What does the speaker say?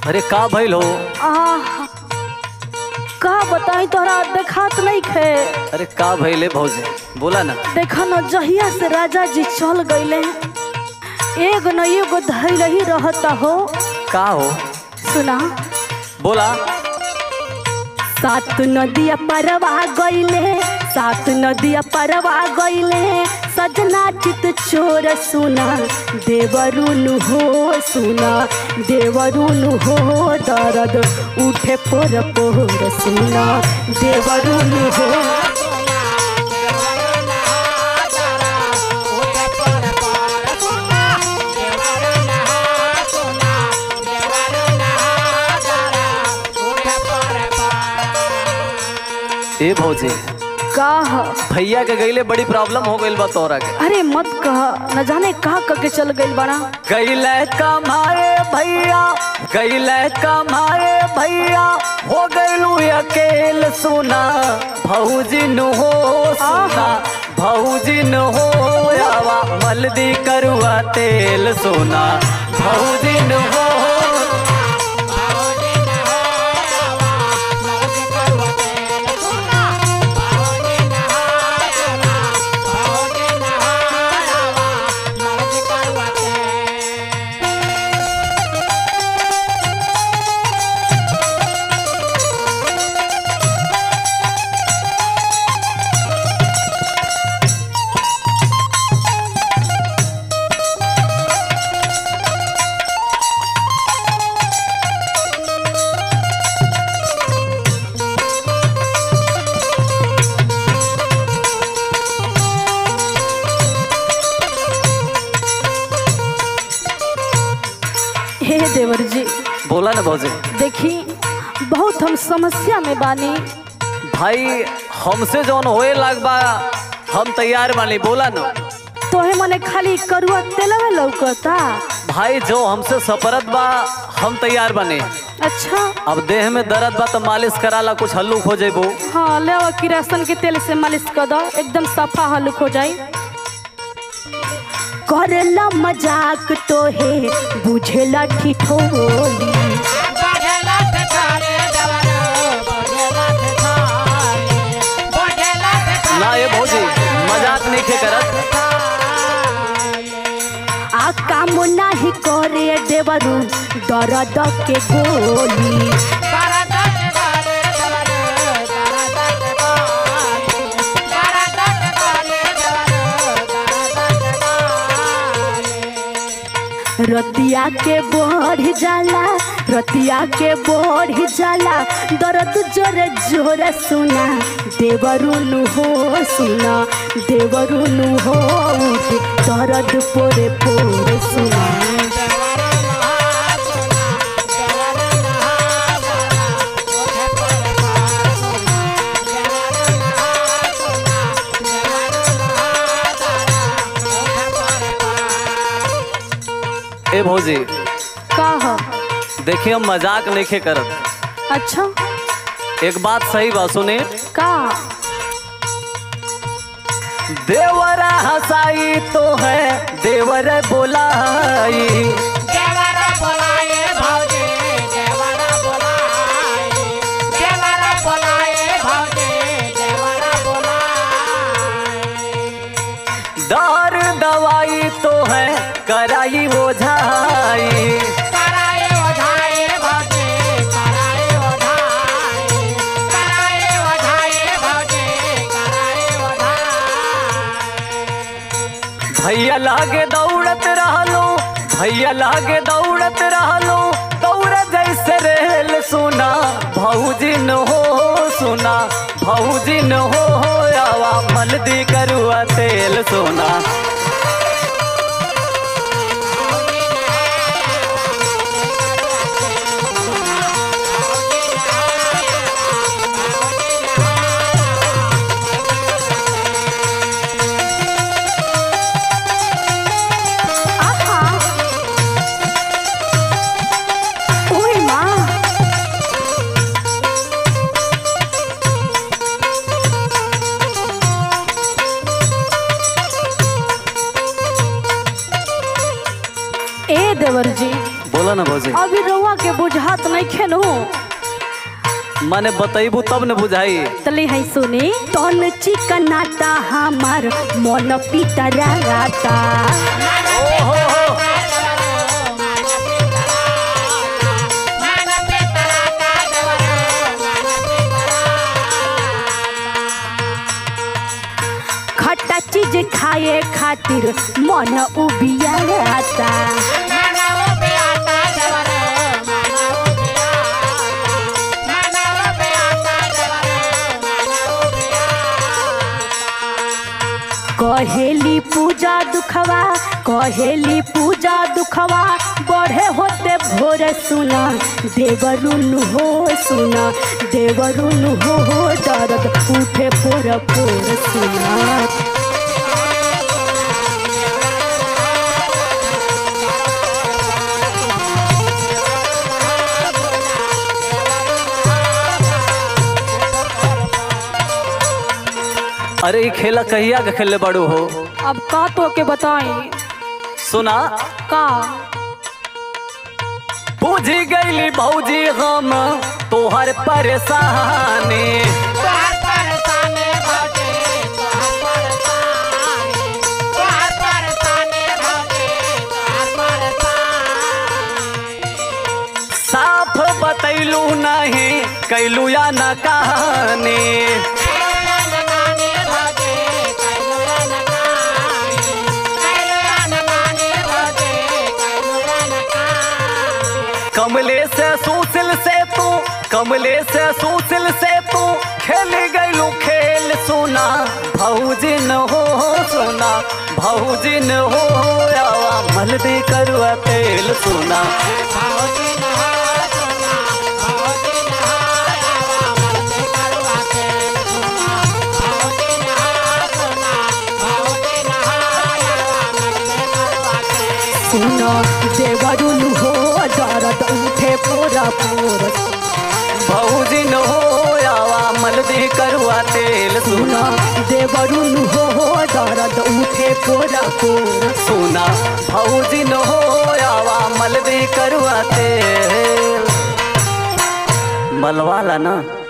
अरे का भइल हो आह का बताई तोहरा देखात नहीं खे अरे का भइले भौजी बोला ना देखा न जहिया से राजा जी चल गईले एगो न एगो धैल ही रहता हो का हो सुना बोला सात नदिया परवा गईले सात नदिया परवा गईले सजना चित चोर सुना देवरुन हो सुना देवरुन हो दर्द उठे पोर पोर सुना देवरुन हो ए भौजी कह भैया के गईले बड़ी प्रॉब्लम हो गइल बा तोरा के अरे मत कह न जाने कहा करके चल गई बड़ा गईले कमाए भैया गईले कमाए भैया हो गइलू अकेल सुना भौजी न हो सुना भौजी न हो आवा मलदी करुआ तेल सोना भौजी न हो हे देवर जी बोला ना भौजी देखी बहुत हम समस्या में बानी भाई हमसे जौन होए लाग बा हम तैयार बानी बोला ना तोहे मने खाली करुआ तेलवे लौकता भाई जो हमसे सपरत बा हम तैयार बने अच्छा अब देह में दर्द बा तो मालिश कराला कुछ हल्लुक हो जेबो हाँ ले आओ किरासन के तेल से मालिश कर दो एकदम सफा हल्लुक हो जाई करेला मजाक तो है बुझेला ठिठोली ना ये भौजी मजाक नहीं खे करत आ काम नाही करे देवरू दर्द के गोली रतिया के बढ़ जाला रतिया के बढ़ जाला दर्द जोरे जोरे सुना देवरुन हो सुना देवरुन हो उठ दर्द पोरे पोरे सुना ए भौजी का ह देखिए हम मजाक नहीं खे करत अच्छा एक बात सही बा सुने का देवरा हसाई तो है देवर बोलाई दार दवाई तो है कराई ओझाई भैया लागे दौड़त रहलो भैया लागे दौड़त रहलो दौड़ जैसे रेल सुना भौजी न हो सुना भौजी न हो आवा मलदी करुआ तेल सोना आहा ओए माँ ए देवर जी बोला ना भौजी अभी रउआ के बुझात नहीं खेनू माने बतैबू तब न बुझाई तले है सुनी तन चिकनाटा हमार मन पितराटा ओहो हो खट्टा चीज खाए खातिर मन उबियाता कहेली पूजा दुखवा कहेली पूजा दुखवा बढ़े होते भोर सुना देवरुन हो सुना देवरुन हो दर्द उठे पोर पोर सुना अरे ई खेला कहिया के खेले बड़ू हो अब का तो के बताई सुना का बुझी गईली भौजी हम तोहर परेशानी साफ बतैलू नहीं कैलू या न कहानी कमले से सूसिल से तू कमले से सूसिल से तू खेल गईलू खेल सुना भौजिन हो सुना भौजिन हो आवा मलबे करुआ तेल सुना सुना देवरुन हो दर्द उठे पोरा पोर भौजिन हो आवा मलबे करुआ तेल सुना सुना देवरुन हो दर्द उठे पोरा पोर सुना भौजिन हो आवा मलबे करुआ तेल मलवाला ना